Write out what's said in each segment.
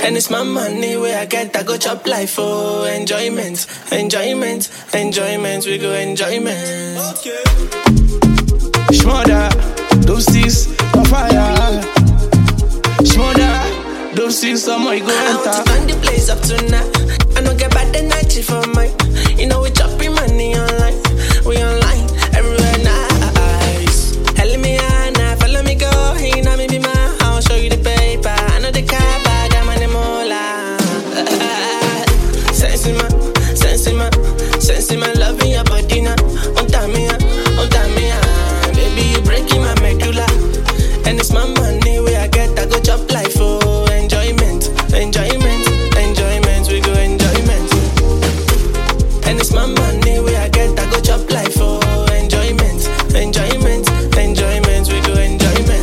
And it's my money where I get, I go chop life for enjoyment, enjoyment, enjoyment. We go enjoyment. Okay. Shmoda, those six on fire. Shmoda, those six on my go I want to enter. turn the place up tonight. I don't get bad energy for mine. You know we chopping money online. We online everywhere nice. Hell me now, follow me go. You know me be my house, show you the paper. I know the car, but I'm on the mola. Sense in my, sense in my, sense in my love in your body now. On time me, on time me, baby you breaking my medulla. And it's my money where I get, I go chop life for enjoyment, enjoyment, enjoyment. We go enjoyment. And it's my money where I get, I go chop life for enjoyment, enjoyment, enjoyment. We go enjoyment.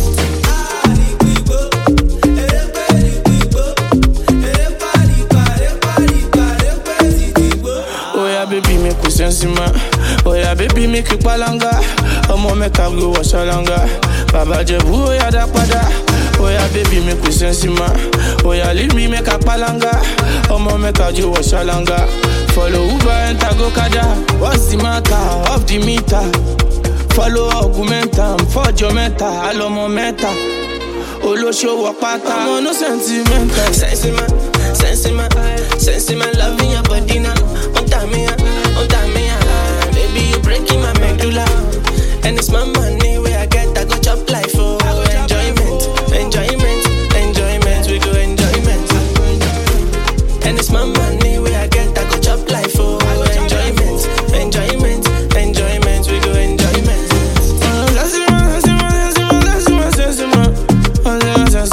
Oh yeah, baby, make we sense man. Oh yeah, baby, make you palanga. Ọmọ mẹ́ka go wasalanga. Bàbá Jẹ̀bú, oh yeah, dá padà. Oh yeah, baby, make we sense man. Oh yeah, leave me make a palanga. Ọmọ mẹ́ka jo wasalanga. Follow Uber, enter go kada. What's the matter? Off the meter. Follow augmentam, fọ́jọ́ mẹ́ta, àlọ́mọ mẹ́ta. Olóṣòwò pátá. Ọmọ no sentimental. Sense in my, sense in my, sense in my love in your body now. On time me, on time me, baby you breaking my medulla. And it's my money where I get, I go chop life for enjoyment, enjoyment, enjoyment. We go enjoyment. And it's my money where I get, I go chop life for enjoyment, enjoyment, enjoyment. We go enjoyment.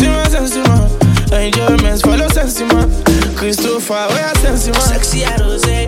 Enjoyments follow sense man. Christopher, where sense man? Sexy Rose,